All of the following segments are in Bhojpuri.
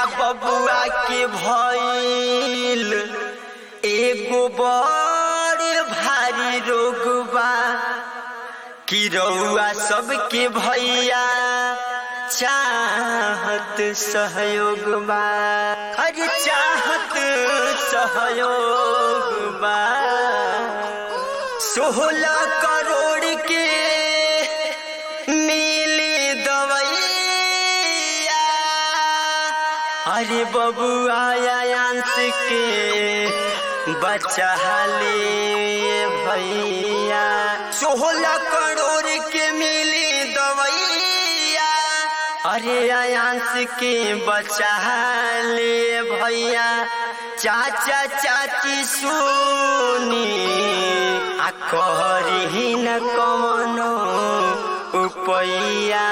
बबुआ के भइल एगो बड़ भारी रोग बा कि रउआ सबके भैया चाहत सहयोग बा अरे चाहत सहयोग बा सोलह करोड़ के मिली दवैया अरे बबुआ अंश के बचा ले भैया सोलह करोड़ के मिली दवैया अरे अंश के बचा ले भैया चाचा चाची सुनी आ करी न कमनो उपैया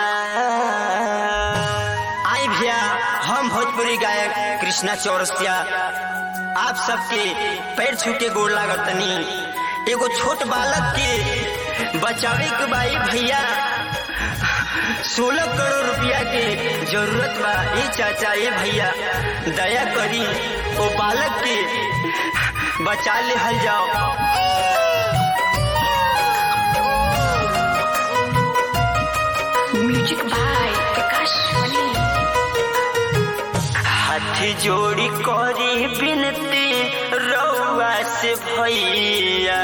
आई भैया हम भोजपुरी गायक कृष्णा चौरसिया आप सबके पैर छू के गोड़ लागतनी एगो छोट बालक के बचावे के बाई भैया सोलह करोड़ रुपया के जरूरत बा ये चाचा ये भैया दया करी वो बालक के बचा ले हल जाओ म्यूजिक बाय प्रकाश मनी हाथ जोड़ी करी बिनती रउआ से भैया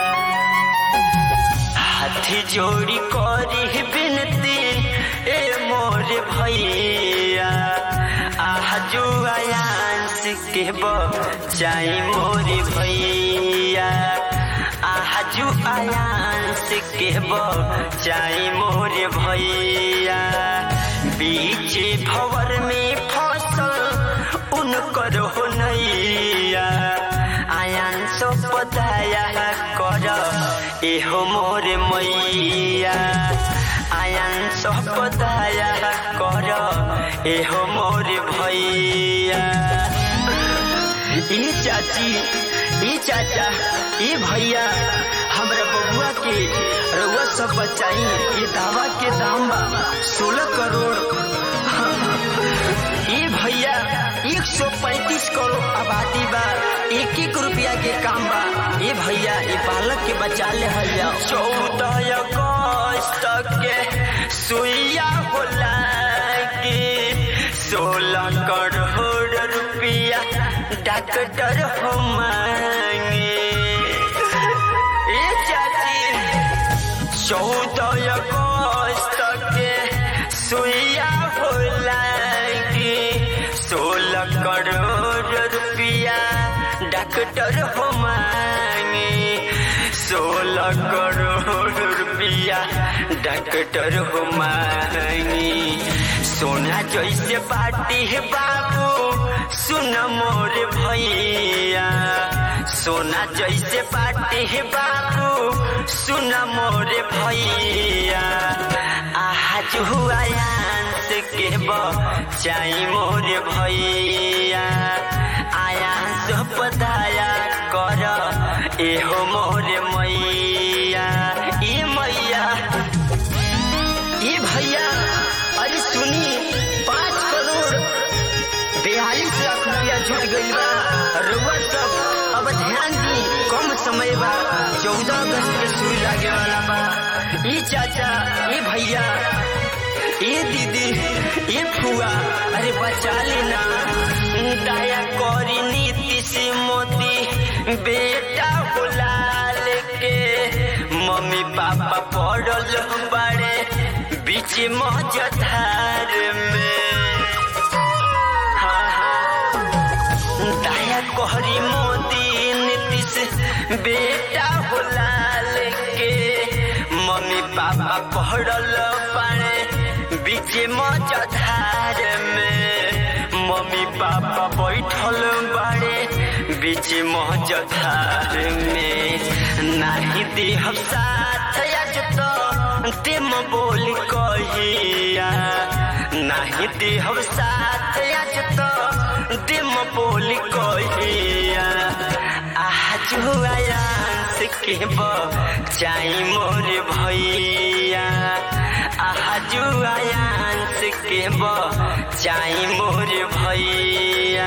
हाथ जोड़ी करी बिनती ए मोर भैया आजू आयांस के बचाई मोर भैया आजू आयांस के बचाई मोर भैया बीच भवर में फसल उनकर हो नैया आयांस पताया कर एहो मोर मैया आयांस पताया कर एहो मोर भैया ई चाची ई चाचा ई भैया हमरा बबुआ के रउआ सब बचाई ये दावा के दाम बा सोलह करोड़ ई भैया एक सौ पैंतीस करोड़ आबादी बा एक एक रुपया के काम बा ये भैया ये बालक के बचा ले भैया चौदह अगस्त के सुइया होला के सोलह करोड़ रुपया डॉक्टर हो मांगे ए चाची चौदह अगस्त के सुइया होला के सोलह करोड़ रुपया डॉक्टर हो मांगे सोलह करोड़ रुपया डॉक्टर हो मांगे सोना जैसे बाटी है बाबू सुन मोर भैया सोना जैसे बाटी है बाबू सुन मोर भैया आज हुआ आयांस के बचाई मोर भैया आयांस पताया कर एहो मोर मैया ए मैया ए भैया अरे सुनी पाँच करोड़ बयालीस लाख रुपया जुट गई बा रुआ सब अब ध्यान दी कम समय बा चौदह अगस्त के सुई लागे वाला बा ई चाचा ई भैया ए दीदी ए फुआ अरे बचा लेना दया करी नीति से मोदी बेटा बुलाल के मम्मी पापा पड़ल बड़े बीच मजधार में हाँ, हाँ। दया कहरी मोदी नीतीश बेटा बुलाल के मम्मी पापा पढ़ल पड़े बीच मजधार में मम्मी पापा बैठल बड़े बीच मजधार में नाही देह साथ आज तो तेम बोल कहिया नाही देह साथ आज तो तेम बोल कहिया आज आयांस के बचाई मोर भैया आज आयांस के के बचाई मोर भैया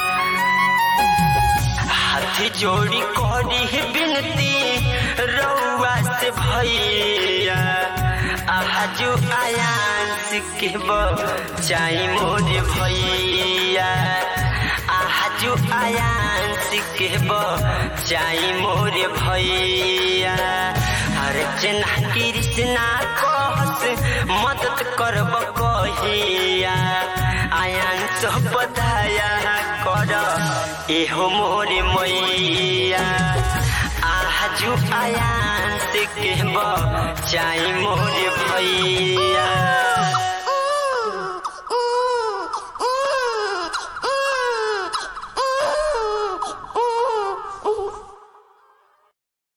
हाथ जोड़ी करी बिनती रउआ से भैया आजू आयांस के बचाई मोर भैया आजू आयांस के बचाई मोर भैया अर्चना कृष्णा कहस मदद करब कहिया आयांस बधाया कर एहो मोर मैया आजू आयांस के बचाई मोर भैया